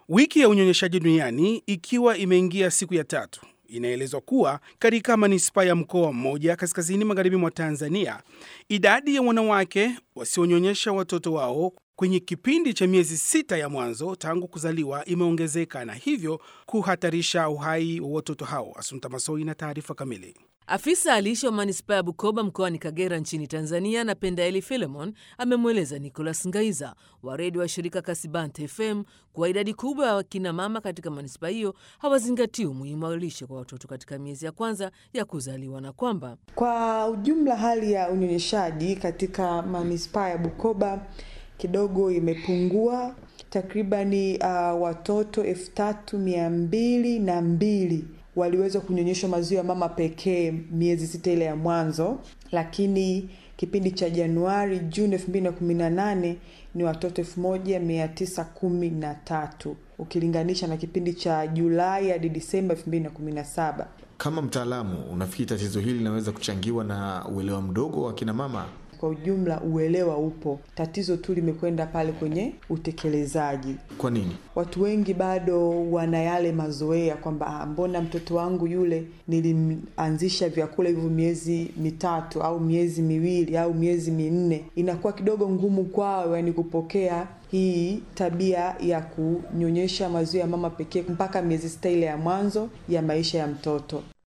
Wiki ya unyonyeshaji duniani ikiwa imeingia siku ya tatu, inaelezwa kuwa katika manispaa ya mkoa mmoja kaskazini magharibi mwa Tanzania, idadi ya wanawake wasionyonyesha watoto wao kwenye kipindi cha miezi sita ya mwanzo tangu kuzaliwa imeongezeka na hivyo kuhatarisha uhai wa watoto hao. Asunta Masoi na taarifa kamili. Afisa alishe wa manispaa ya Bukoba mkoani Kagera nchini Tanzania na Pendaeli Filemon amemweleza Nicholas Ngaiza wa redio wa shirika Kasibante FM kuwa idadi kubwa ya wakina mama katika manispaa hiyo hawazingatii umuhimu wa lishe kwa watoto katika miezi ya kwanza ya kuzaliwa na kwamba kwa ujumla hali ya unyonyeshaji katika manispaa ya Bukoba kidogo imepungua takribani uh, watoto elfu tatu mia mbili na mbili waliweza kunyonyeshwa maziwa ya mama pekee miezi sita ile ya mwanzo, lakini kipindi cha Januari Juni elfu mbili na kumi na nane ni watoto elfu moja mia tisa kumi na tatu ukilinganisha na kipindi cha Julai hadi Disemba elfu mbili na kumi na saba. Kama mtaalamu, unafikiri tatizo hili linaweza kuchangiwa na uelewa mdogo wa kina mama? Kwa ujumla uelewa upo, tatizo tu limekwenda pale kwenye utekelezaji. Kwa nini Watu wengi bado wana yale mazoea kwamba mbona mtoto wangu yule nilimwanzisha vyakula hivyo miezi mitatu au miezi miwili au miezi minne, inakuwa kidogo ngumu kwao, yani kupokea hii tabia ya kunyonyesha maziwa ya mama pekee mpaka miezi sita ile ya mwanzo ya maisha ya mtoto.